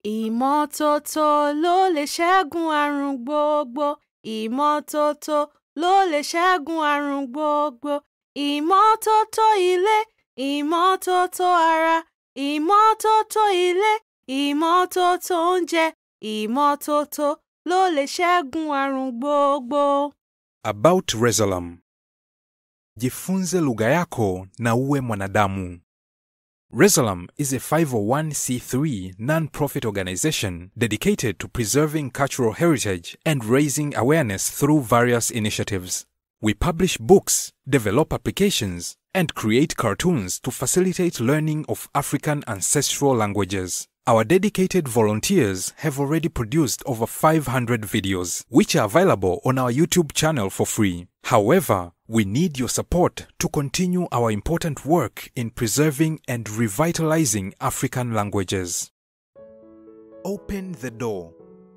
Ìmọ́tótó ló lè ṣẹ́gun àrùn gbogbo. Ìmọ́tótó ló lè ṣẹ́gun àrùn gbogbo. Ìmọ́tótó ilé, ìmọ́tótó ara, ìmọ́tótó ilé, ìmọ́tótó oúnjẹ, ìmọ́tótó ló lè ṣẹ́gun àrùn gbogbo. About Resalam. Jifunze lugha yako na uwe mwanadamu. Resalam is a 501c3 non-profit organization dedicated to preserving cultural heritage and raising awareness through various initiatives. We publish books, develop applications, and create cartoons to facilitate learning of African ancestral languages. Our dedicated volunteers have already produced over 500 videos, which are available on our YouTube channel for free. However, we need your support to continue our important work in preserving and revitalizing African languages. Open the door.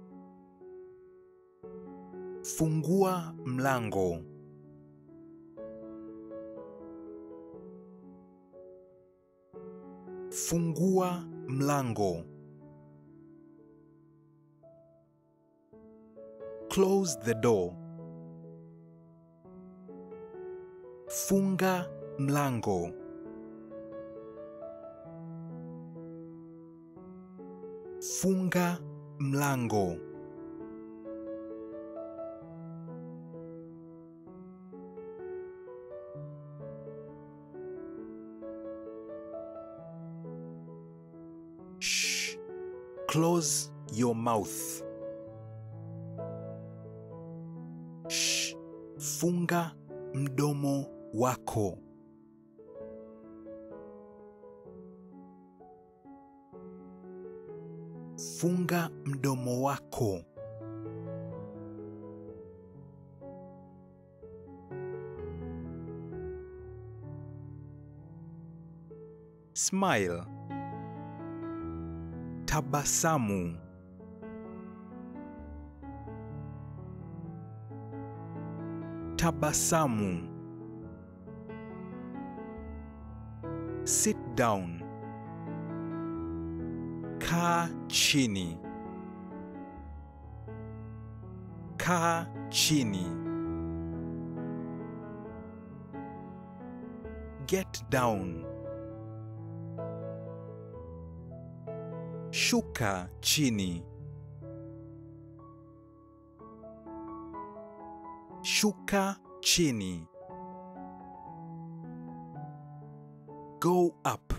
Fungua mlango. Fungua mlango. Close the door. Funga mlango. Funga mlango. Shh. Close your mouth. Shh. Funga mdomo wako. Funga mdomo wako. Smile. Tabasamu. Tabasamu. Sit down. Kaa chini. Kaa chini. Get down. Shuka chini. Shuka chini. Go up.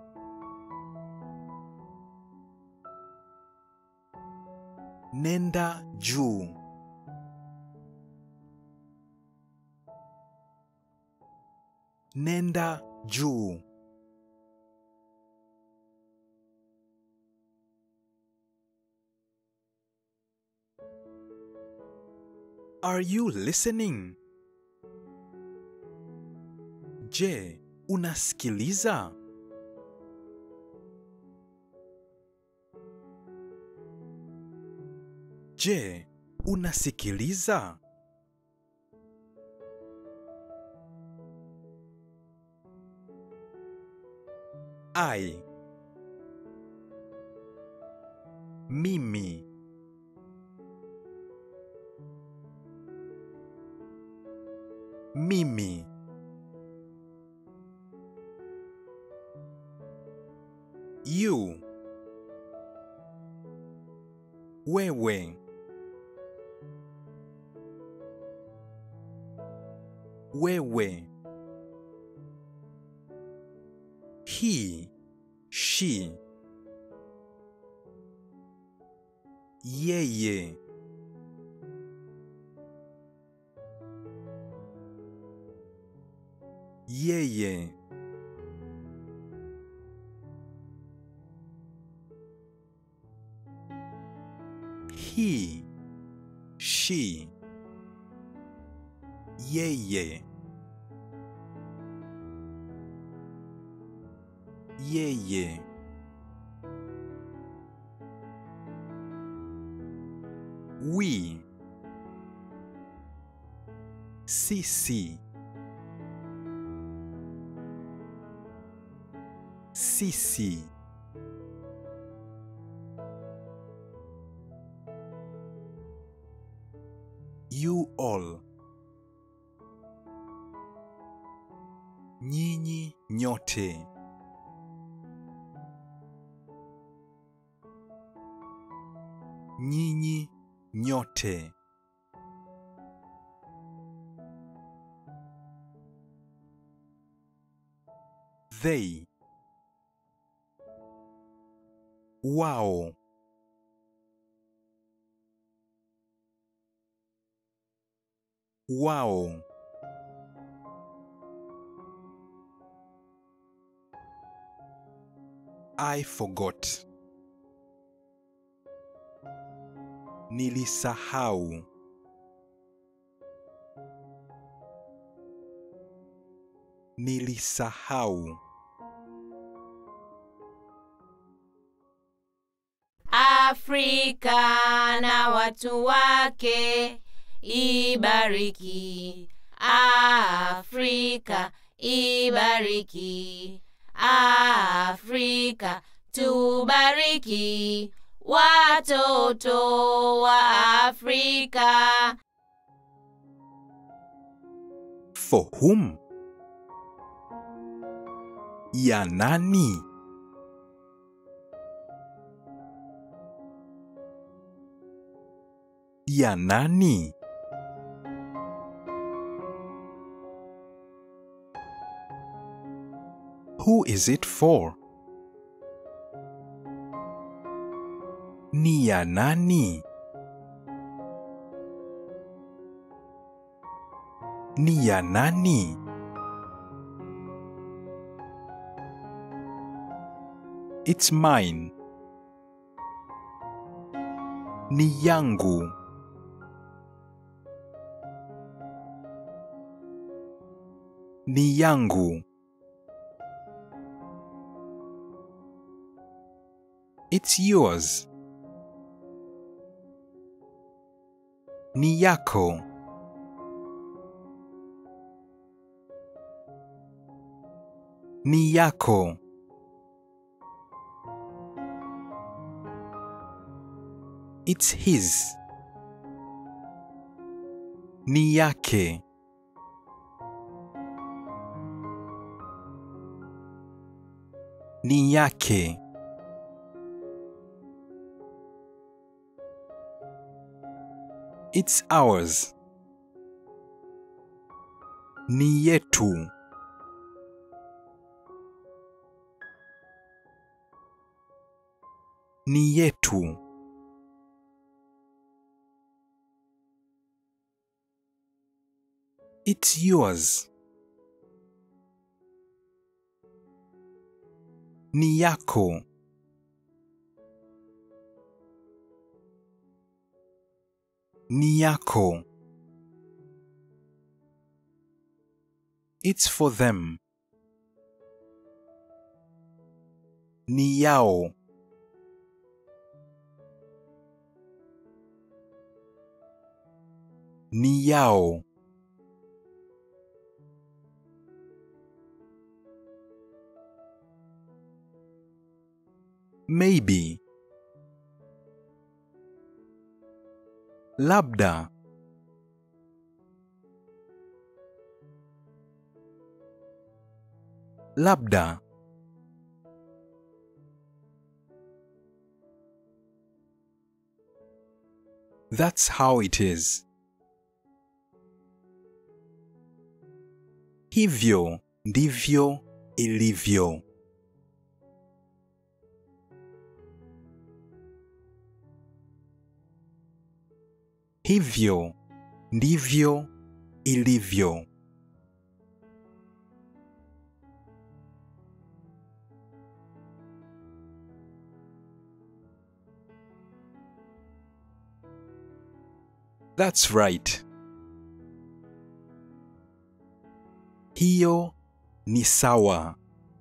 Nenda juu. Nenda juu. Are you listening? Je, unasikiliza? Je, unasikiliza? I Mimi Mimi You Wewe Wewe He She Yeye Yeye He She Yeye Yeye We Sisi Sisi You all. Nyinyi nyote. Nyinyi nyote. They. Wao. Wao. I forgot. Nilisahau. Nilisahau. Afrika na watu wake ibariki. Afrika ibariki. Afrika tubariki. Watoto wa Afrika. For whom? Ya nani? Ya nani? Who is it for? Ni ya nani? Ni ya nani? It's mine. Ni yangu. Ni yangu. It's yours. Ni yako. Ni yako. It's his. Ni yake. Ni yake. It's ours. Ni yetu. Ni yetu. It's yours. Ni yako. Ni yako. It's for them. Ni yao. Ni yao. Maybe. Labda. Labda. That's how it is. Hivyo ndivyo ilivyo. Hivyo ndivyo ilivyo. That's right. Hiyo ni sawa.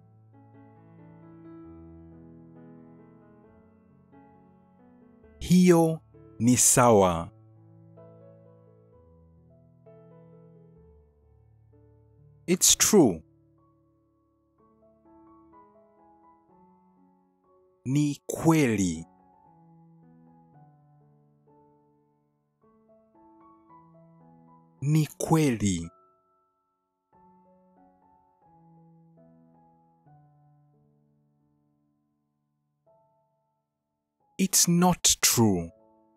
Hiyo ni sawa. It's true. Ni kweli. ni kweli. It's not true.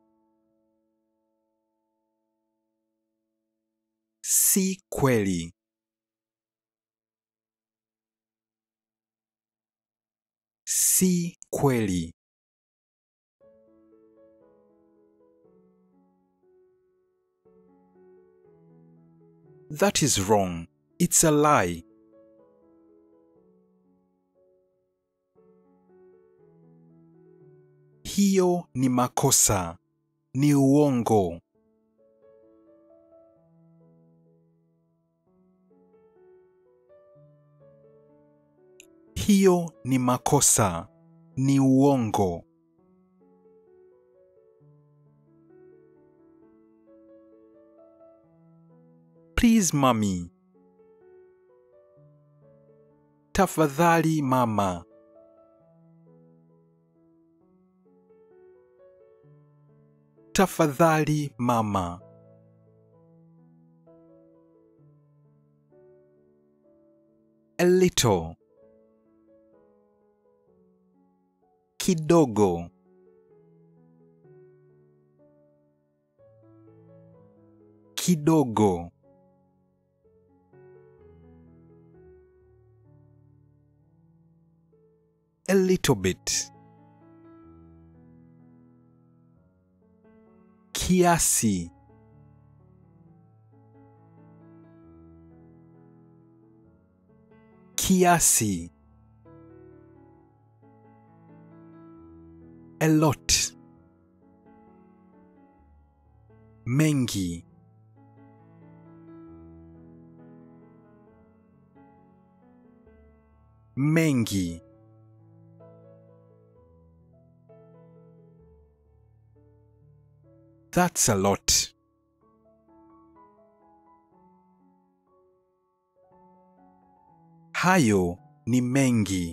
Si kweli. Si kweli. That is wrong. It's a lie. Hiyo ni makosa. Ni uongo. Hiyo ni makosa. Ni uongo. Please mommy. Tafadhali mama. Tafadhali mama. A little. Kidogo. Kidogo. A little bit. Kiasi. Kiasi. A lot. Mengi. Mengi. That's a lot. Hayo ni mengi.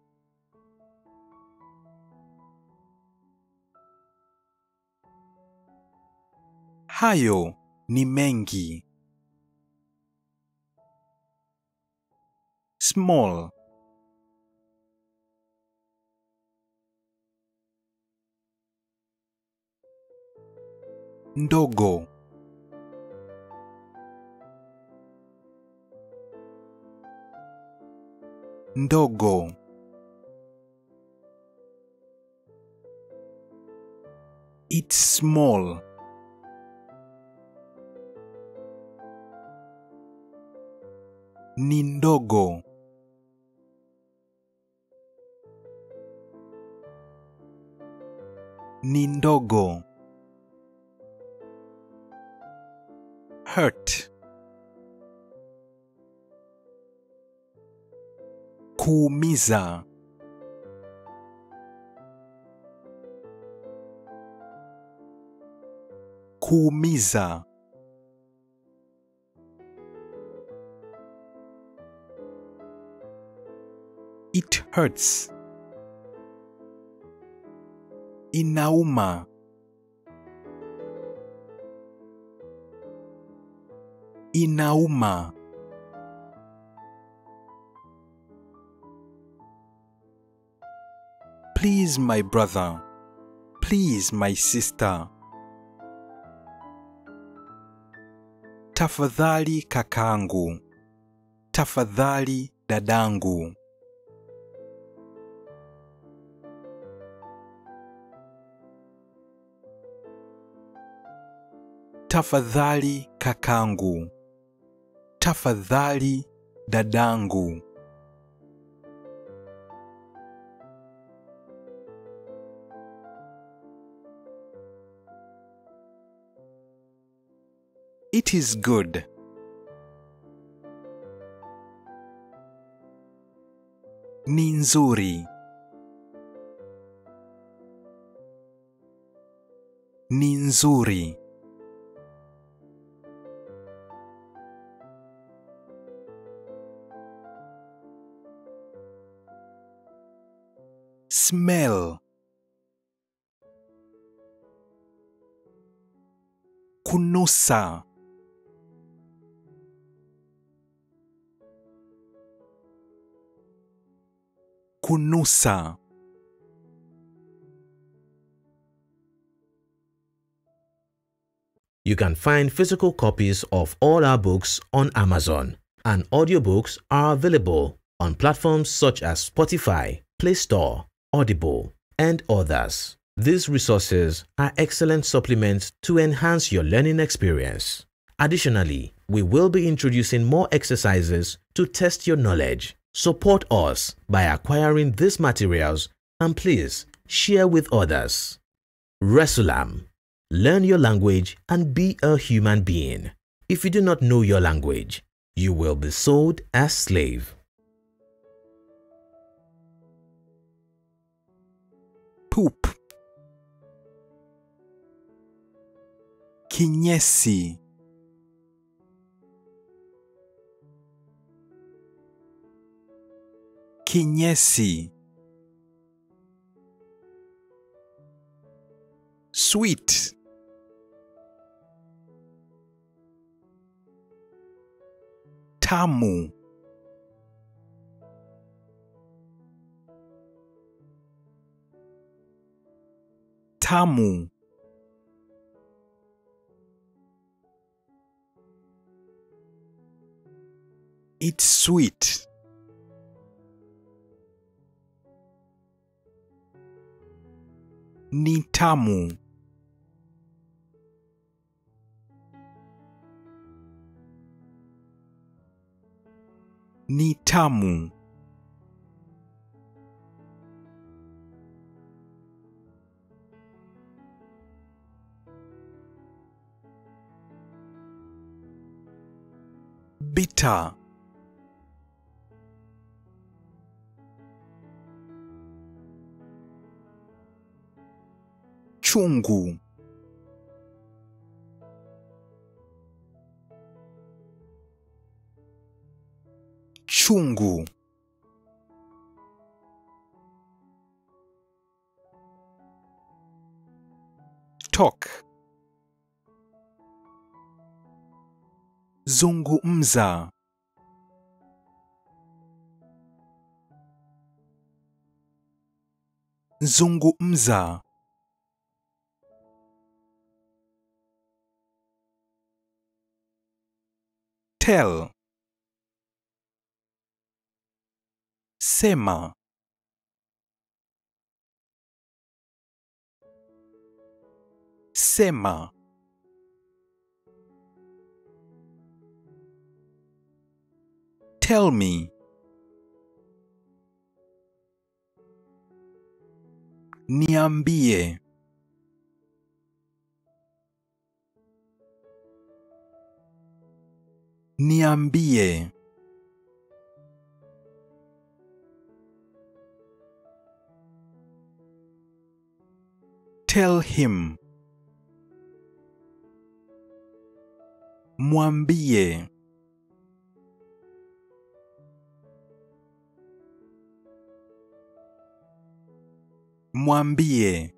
Hayo ni mengi. Small. Ndogo. Ndogo. It's small. Ni ndogo. Ni ndogo. Hurt. Kuumiza. Kuumiza. It hurts. Inauma. Inauma. Please, my brother. Please, my sister. Tafadhali kakangu. Tafadhali dadangu. Tafadhali kakangu. Tafadhali dadangu. It is good. Ni nzuri. Ni nzuri. Smell. Kunusa. kunusa You can find physical copies of all our books on Amazon, and audiobooks are available on platforms such as Spotify, Play Store, Audible, and others. These resources are excellent supplements to enhance your learning experience. Additionally, we will be introducing more exercises to test your knowledge. Support us by acquiring these materials and please share with others. Resulam Learn your language and be a human being. If you do not know your language, you will be sold as slave. poop kinyesi kinyesi sweet tamu tamu It's sweet. Ni tamu. Ni tamu. Bitter. chungu chungu talk zungumza zungumza tell sema sema tell me niambie niambie tell him mwambie mwambie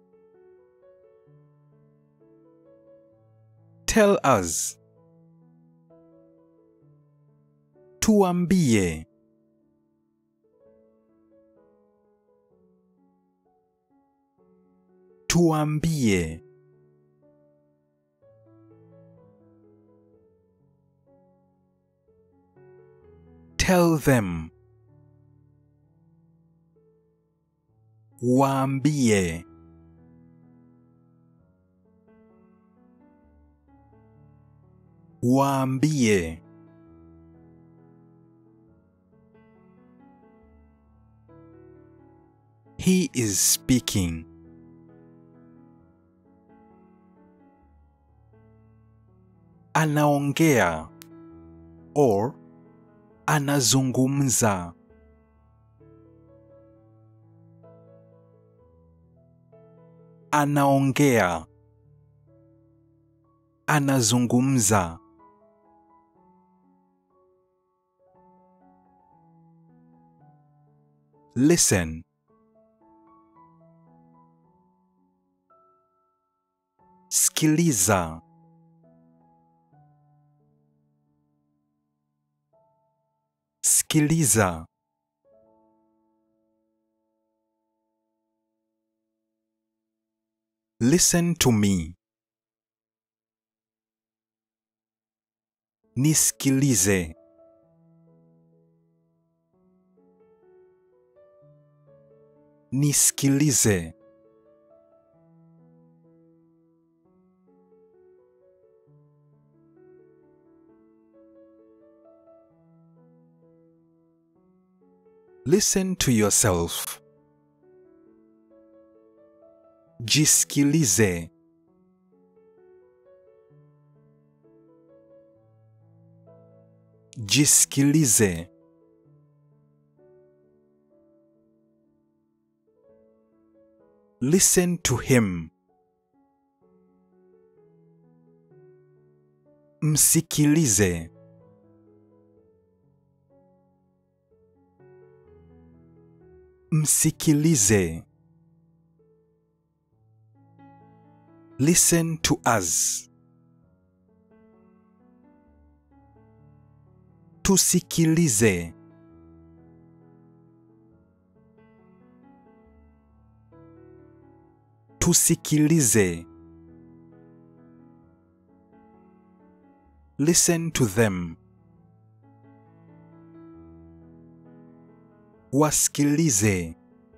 tell us tuambie tuambie tell them waambie waambie he is speaking anaongea or anazungumza anaongea anazungumza listen sikiliza sikiliza Listen to me. Nisikilize. Nisikilize. Listen to yourself. Jisikilize. Jisikilize. Listen to him. Msikilize. Msikilize. Listen to us. Tusikilize. Tusikilize. Listen to them. Wasikilize.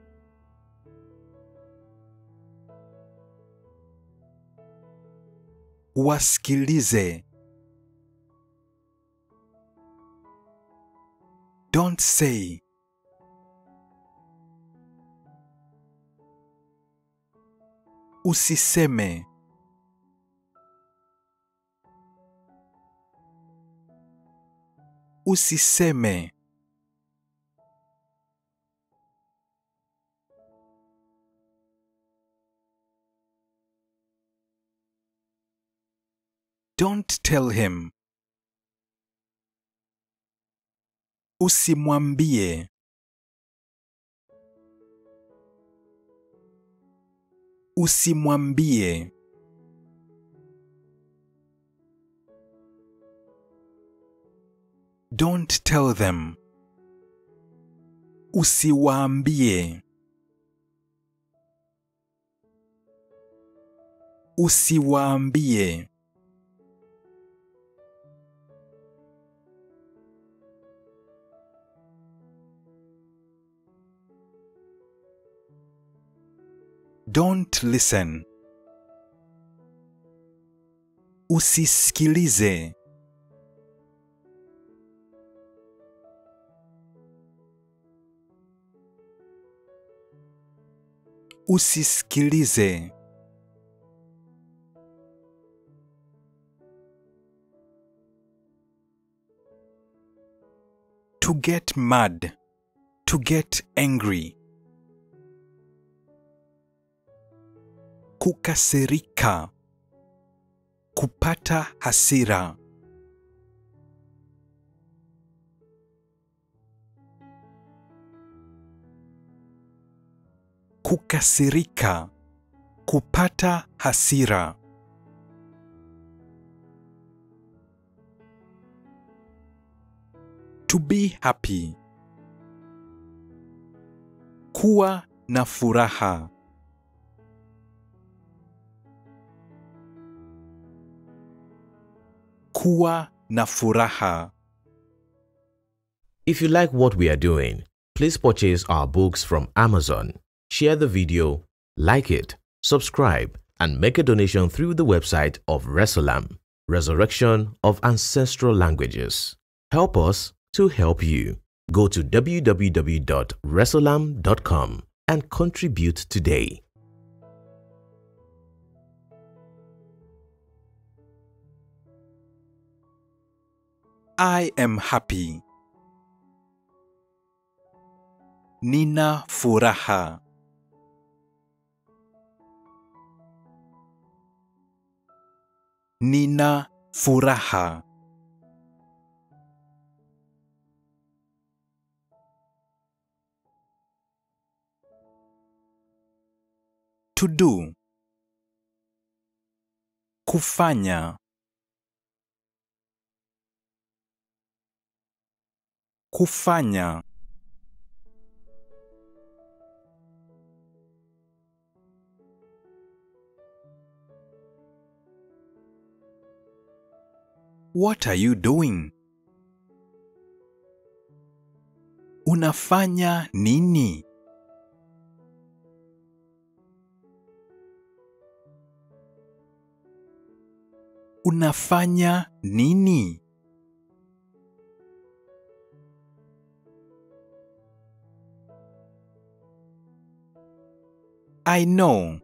Wasikilize. Don't say. Usiseme. Usiseme. Don't tell him. Usimwambie. Usimwambie. Don't tell them. Usiwaambie. Usiwaambie. Don't listen. Usisikilize. Usisikilize. To get mad. To get angry. Kukasirika. Kupata hasira. Kukasirika. Kupata hasira. To be happy. Kuwa na furaha. Kuwa na furaha. If you like what we are doing, please purchase our books from Amazon, share the video, like it, subscribe, and make a donation through the website of Resolam, Resurrection of Ancestral Languages. Help us to help you. Go to www.resolam.com and contribute today. I am happy. Nina furaha. Nina furaha. To do. Kufanya. Kufanya. What are you doing? Unafanya nini? Unafanya nini? I know.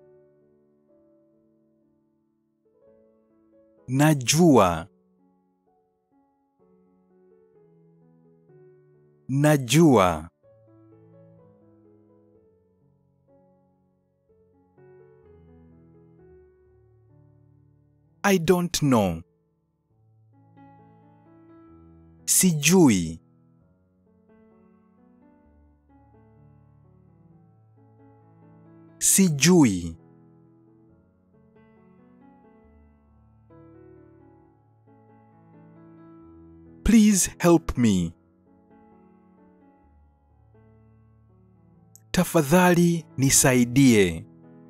Najua. Najua. I don't know. Sijui. Sijui. Please help me. Tafadhali nisaidie.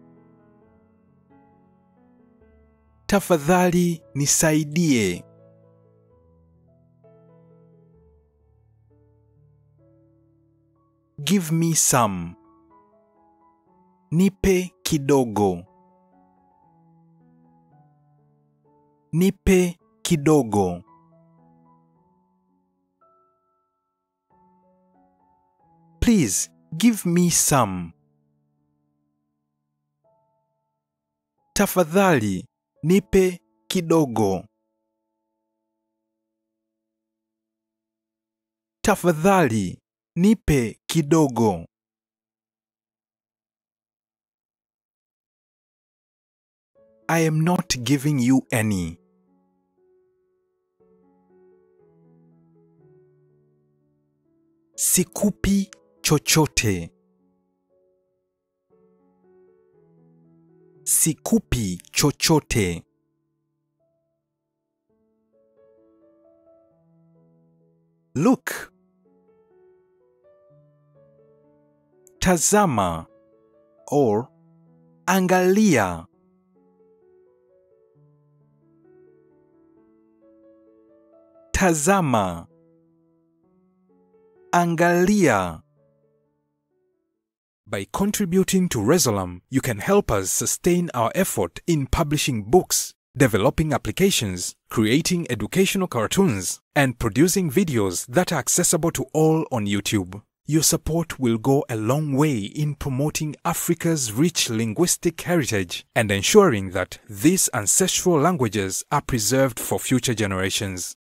Tafadhali nisaidie. Give me some. Nipe kidogo. Nipe kidogo. Please give me some. Tafadhali nipe kidogo. Tafadhali nipe kidogo. I am not giving you any. Sikupi chochote. Sikupi chochote. Look. Tazama or angalia. Tazama. Angalia. By contributing to Resolam, you can help us sustain our effort in publishing books, developing applications, creating educational cartoons, and producing videos that are accessible to all on YouTube. Your support will go a long way in promoting Africa's rich linguistic heritage and ensuring that these ancestral languages are preserved for future generations.